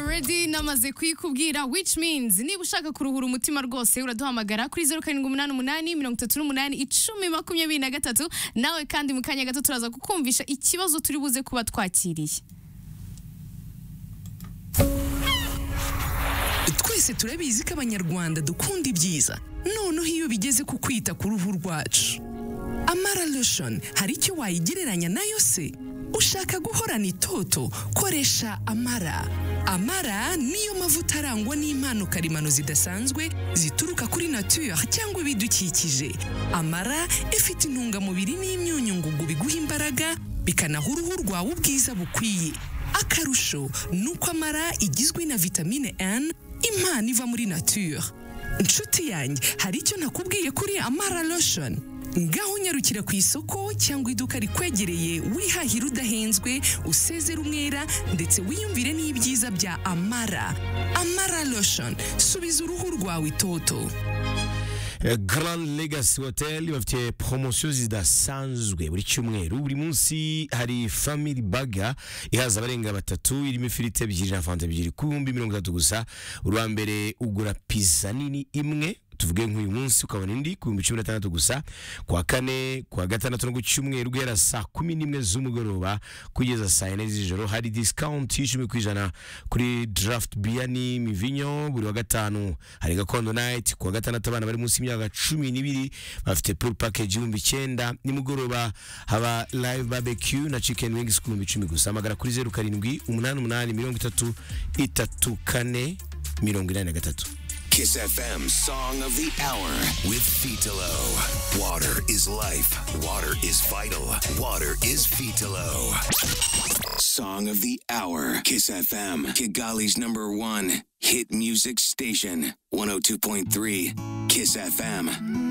already namaze kuyikubwira which means niba ushaka kuruhura umutima rwose uraduhamagara kuri zeru karindwi umunani umunani mirongo itatu n'umunani icumi makumyabiri na gatatu nawe kandi mu kanya gato turaza kukumvisha ikibazo turi buze kuba twakiriye twese turabizi ko abanyarwanda dukunda ibyiza noneho iyo bigeze ku kwita ku ruhu rwacu amara lotion hari icyo wayigereranya nayo se ushaka guhorana itoto koresha amara amara niyo mavuta arangwa n'impano karemano zidasanzwe zituruka kuri nature cyangwa ibidukikije amara ifite intungamubiri n'imyunyu ngugu biguha imbaraga bikanaha uruhu rwawe ubwiza bukwiye akarusho ni uko amara igizwe na vitamine N impano iva muri nature inshuti yanjye hari icyo nakubwiye kuri amara lotion ngaho unyarukira ku isoko cyangwa iduka rikwegereye wihahira udahenzwe usezera umwera ndetse wiyumvire n'ibyiza bya amara amara lotion subiza uruhu rwawe itoto Grand Legacy Hotel bafite promosiyo zidasanzwe buri cyumweru buri munsi hari family burger ihaza abarenga batatu irimo ifiriti ebyiri na fanta ebyiri ku bihumbi mirongo itatu gusa urwa mbere ugura pizza nini imwe tuvuge nk'uyu munsi ukabona indi ku bihumbi cumi na tandatu gusa kuwa kane kuwa gatandatu no ku cyumweru guhera saa kumi n'imwe z'umugoroba kugeza saa yine z'ijoro hari discount y'icumi ku ijana kuri draft beer n'imivinyo buri wa gatanu hari gakondo night kuwa gatandatu abana bari munsi y'imyaka cumi n'ibiri bafite pool package y'ibihumbi icyenda nimugoroba haba live barbecue na chicken wings ku bihumbi icumi gusa hamagara kuri zeru karindwi umunani umunani mirongo itatu itatu kane mirongo inani na gatatu Kiss FM Song of the Hour with Fitilo. Water is life. Water is vital. Water is Fitilo. Song of the Hour. Kiss FM. Kigali's number one hit music station. 102.3. Kiss FM.